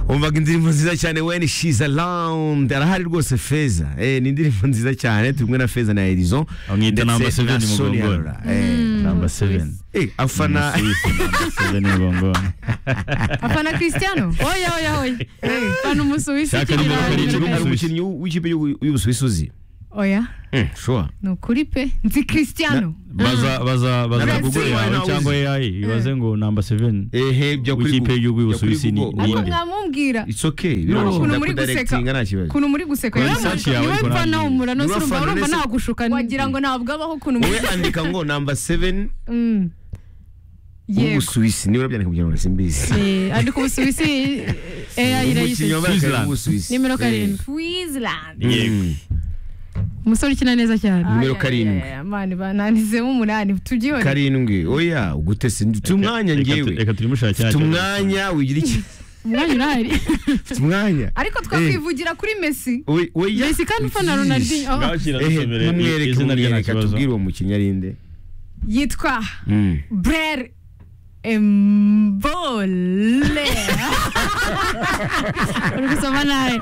umvaga indirimbo nziza cyane when she's around arahari rwose feza eh ni indirimbo nziza cyane turi kumwe na feza na Elison Amwita number ndetse na seven Sonia mugongoro. Laura. eh namba seveni eh, afana n'ingongoni afana christiano oya oya oya Eh, fana umusuwisi Shaka ukinira numero karindwi Real ari Madrid. umukinnyi w'ikipe y'u- y'ubusuwisi uzi oya Mm, sure ni ukuri pe nzi christiano baza baza baza Number google seven, yawe nawe cyangwa uzi. AI ibaze ngo namba seveni ehe byo kuri W'ikipe y'igihugu byo kuri y'Ubusuwisi ni- Google. ni ariko Yindi. mwamubwira it's okay No. biroroshye Ukuntu muri guseka. ndakudirectinga nta kibazo ukuntu muri guseka Kora niwe research mfana- yawe, niwe kora mfana handi. wumura Niwe nose urumva afana urumva nese- nagushuka wagira ngo ntabwo abaho ukuntu wowe andika ngo number 7 Mm. yego w'ubusuwisi niwe urabyandika kugira ngo simbizi Eh, ariko ubusuwisi AI umukinnyi irayishyuye w'abakari Switzerland. w'ubusuwisi Nimero Eh, karindwi. Switzerland mm. umusore ukina neza cyane Numero Ay, ay, karindwi. ay, ay. mani bananizemo umunani tubyihore karindwi oya ugutese mfite umwanya ngewe reka turimushakira mfite umwanya wigira iki umwanya urahari mfite umwanya ariko twakwivugira kuri Messi We- oya Messi kandi ufana Ronaldinho oh, ehe mumwereke mumwereke tubwire uwo mukinnyi ari nde yitwa Mm. Blair Mbole uri gusoma nawe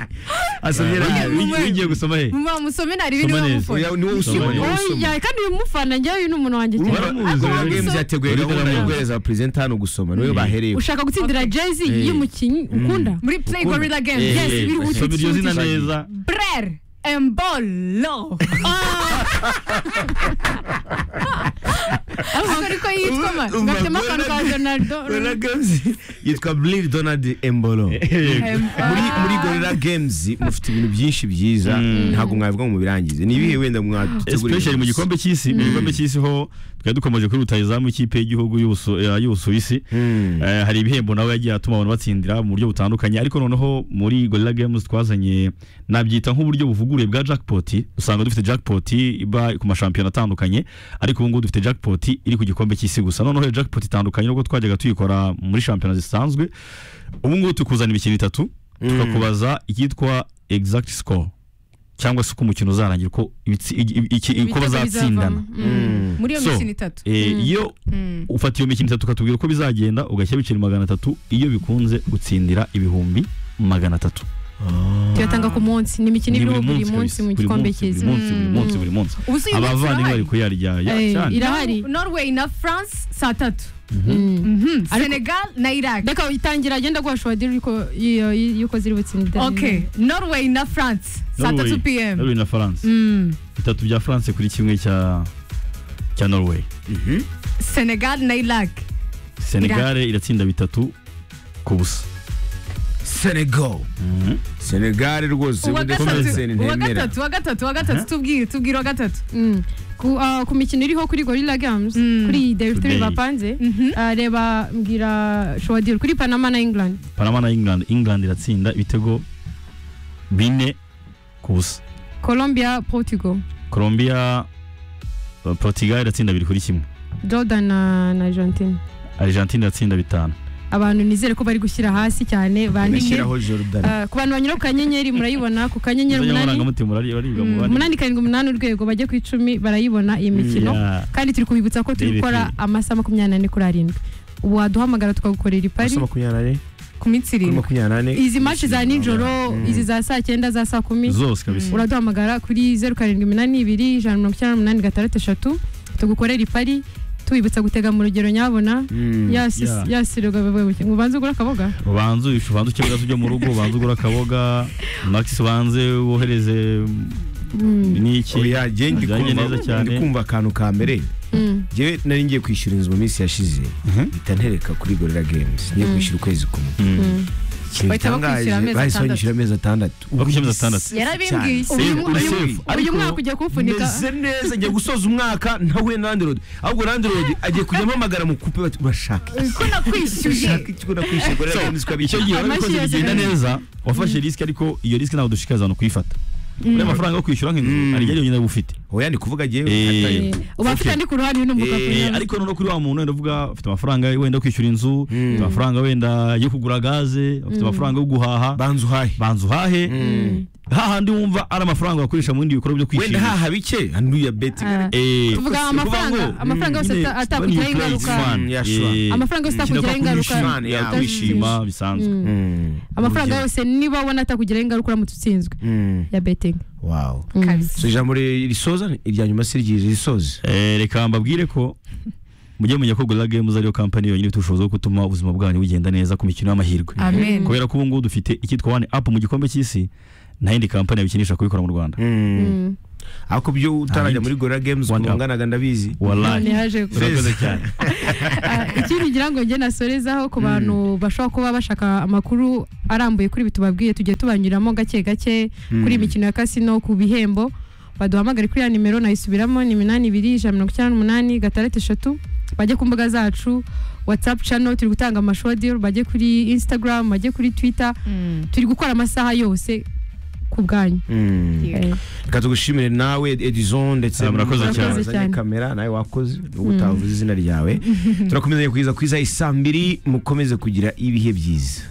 asomye nabi mumwereke. ugiye gusoma he mumusome ntari bino Soma neza. bamufora oya niwo usoma niwo usoma oya kandi uyu mufana njyewe uyu ni umuntu wanjye cyane Uramuzi, Ariko rero. Ubwo uramuzi. games yateguye Uri gahunda yo karamuzi. guhereza abaperezida hano gusoma niwe bahereyeho ushaka gutsindira jersey Eh. y'umukinnyi ukunda muri play Ukunda. gorilla Eh, game Yes, Eh, biri soma wihuta iryo zina cyihuta. neza Blair Mbolo ariko ariko yitwa ma Umva, gafitemo akantu ka Ronaldo- Ronaldo Gorilla Games yitwa Blair Donald Embolo Eh, muri muri Gorilla Games mufite ibintu byinshi byiza Mm. ntabwo mwabivuga ngo mubirangize ni ibihe wenda mwategurira especially mu gikombe cy'isi mu gikombe cy'isi ho twari dukomeje kuri rutahizamu ikipe y'igihugu y'Ubusu- eh, y'ubusuwisi Mm. Eh, hari ibihembo nawe yagiye atuma abantu batsindira mu buryo butandukanye ariko noneho muri gorilla games twazanye nabyita nk'uburyo buvuguruye bwa jackpot usanga dufite jackpot iba ku mashampiyona atandukanye ariko ubu ngubu dufite jackpot iri ku gikombe cy'isi gusa noneho iyo jackpot itandukanye n'ubwo twajyaga tuyikora muri shampiyona zisanzwe ubu ngubu tukuzana imikino itatu tukakubaza icyitwa exact score cyangwa se uko umukino uzarangira uko ibitsi- i- i- iki- uko Ibitego bazatsindana bizavamo. Mm. muri iyo So, mikino itatu Eh, iyo Mm. ufata iyo mikino itatu ukatubwira uko bizagenda ugashyira ibiceri magana atatu iyo bikunze gutsindira ibihumbi magana atatu tuyatanga ku munsi ni imikino Ni iriho buri munsi mu kabisa, buri gikombe munsi, cy'isi buri munsi buri Mm. munsi buri munsi ubu si uyu munsi abavandimwe bari urahari? kuyarya ya Eh, cyane irahari Norway na France saa tatu Mm. Mhm. Ariko- Senegal na Iraq reka itangira agenda guha shwadiri yuko iyo- yuko ziri butsinde okay Norway na France saa Norway. tatu pm Norway na France Mm. bitatu bya France kuri kimwe cya cya Norway Senegal na Iraq Senegal iratsinda bitatu ku busa Senegal Mhm. Senegal rwose uwa ubundi gatatu Sene uwa ntemera gatatu uwa gatatu uwa gatatu tubwire tubwire uwa gatatu Mm. ku ah, ku mikino iriho kuri gorilla games Mm. kuri the three Today. bapanze Mhm. ah, reba mbwira shwadiri kuri panama na england Panama na England England iratsinda ibitego bine ku busa colombia portugal Colombia eh, Portugal iratsinda bibiri kuri kimwe jordan na, na argentine Argentina iratsinda bitanu abantu nizere ko bari gushyira hasi cyane bandike nashyiraho Jordan Ah, ku bantu banyura ku kanyenyeri murayibona ku kanyenyeri Izanye umunani amarangamutima urari- uraribwa mu Mm, bandi. umunani karindwi umunani urwego bajye ku icumi barayibona iyi mikino Yeah. kandi turi kubibutsa ko turi Daily gukora Three. amasaha makumyabiri n'ane kuri arindwi ubu waduhamagara tukagukorera ipari Maso makumyabiri ku minsi kuri irindwi makumyabiri izi match za nijoro Mm. izi za saa cyenda za saa kumi zose kabisa uraduhamagara kuri zeru karindwi iminani ibiri ijana na mirongo icyenda n'umunani gatandatu eshatu tugukorera ipari tubibutsa gutega mu rugero nyabona Mm. Yeah. yasirwa ngo ubanze ugura akaboga ubanze uyu- ubanze ukemura ibibazo byo mu rugo ubanze ugura akaboga max ubanze wohereze Mm, n'iki Oya, njye ndi Bijyanye kumva- neza cyane. ndi kumva akantu ka mbere mm. njyewe nari ngiye kwishyura inzu mu minsi yashize Mhm. mpita ntereka kuri gorilla games ngiye kwishyura ukwezi kumwe Mm. ikintu Bahita bakwishyura amezi bahise atandatu. banyishyura amezi atandatu Bakwishyura amezi atandatu. Yarabimbwiye. Cyane. Uyu- Safe, uri uyu- safe. uyu Ariko mwaka ujya kuwufunika meze neza ngiye gusoza umwaka ntahuye na Landerod ahubwo Landerod agiye kujya ampamagara mu kupe bati urashaka iki? ko nakwishyuye urashaka iki ko nakwishyura gorilla games icyo twabishyura gihe warabikoze Amashyi bigenda yose. neza wafashe risike ariko iyo risike ntabwo dushikariza abantu kuyifata uriya mafaranga yo kwishyura nk'inzu hari igihe yonyine uba ufite oya ndi kuvuga njyewe Eh, hatari- uba afite Okay. andi ku ruhande uyu Eh, Eh, mugabo ariko noneho kuri wa muntu wenda uvuga ufite amafaranga wenda yo kwishyura inzu ufite amafaranga wenda yo kugura gaze ufite amafaranga yo guhaha banza uhahe banza uhahe hahandi wumva ari amafaranga wakoresha mu bindi bikorwa byo wenda kwishimisha haha bike handuye beti Ah. Eh, tuvuga kuko amafaranga- ngo, amafaranga yose mm, ata- atakugiraho when you play ingaruka. it's fun. Mm, yeah, sure. Eh, Amafaranga yose ukina atakugiraho ingaruka. kwishima, Yeah, utazishima, wishimye. bisanzwe Mm. amafaranga yose niba ubona atakugiraho ingaruka uramutse utsinzwe ya betingi wow Mm. kabisa so ijambo ri- risoza irya nyuma si ryiri risoza Eh, reka mbabwire ko mujye mumenya ko Gorilla Games ariyo kampani yonyine ifite ubushobozi bwo gutuma ubuzima bwanyu bugenda neza ku mikino y'amahirwe amen kubera ko ubu ngubu dufite icyitwa wani apu mu gikombe cy'isi nta yindi kampani yabikinisha kubikora mu rwanda Mm. ariko byo utarajya Ahandi. muri gorilla games One up. unganaga ndabizi None walayi haje urakoze cyane Ah, ikindi ngira ngo njye nasorezaho ku bantu bashobora kuba bashaka amakuru arambuye kuri ibi tubabwiye tugiye tubanyuramo gake gake kuri iyi mikino ya kasino ku bihembo baduhamagare kuri ya nimero nayisubiramo ni iminani ibiri ijana na mirongo icyenda n'umunani gatandatu eshatu bajye ku mbuga zacu watsapu cano turi gutanga amashodiyo bajye kuri instagram bajye kuri twitter turi gukora amasaha yose ku bwanyu Eh, reka tugushimire nawe edison ndetse Ah, murakoze n'umukozi cyane. wazanye Murakoze cyane. kamera nawe wakoze ubwo utavuze izina ryawe turakomezanya kugeza ku isaha isaa mbiri mukomeze kugira ibihe byiza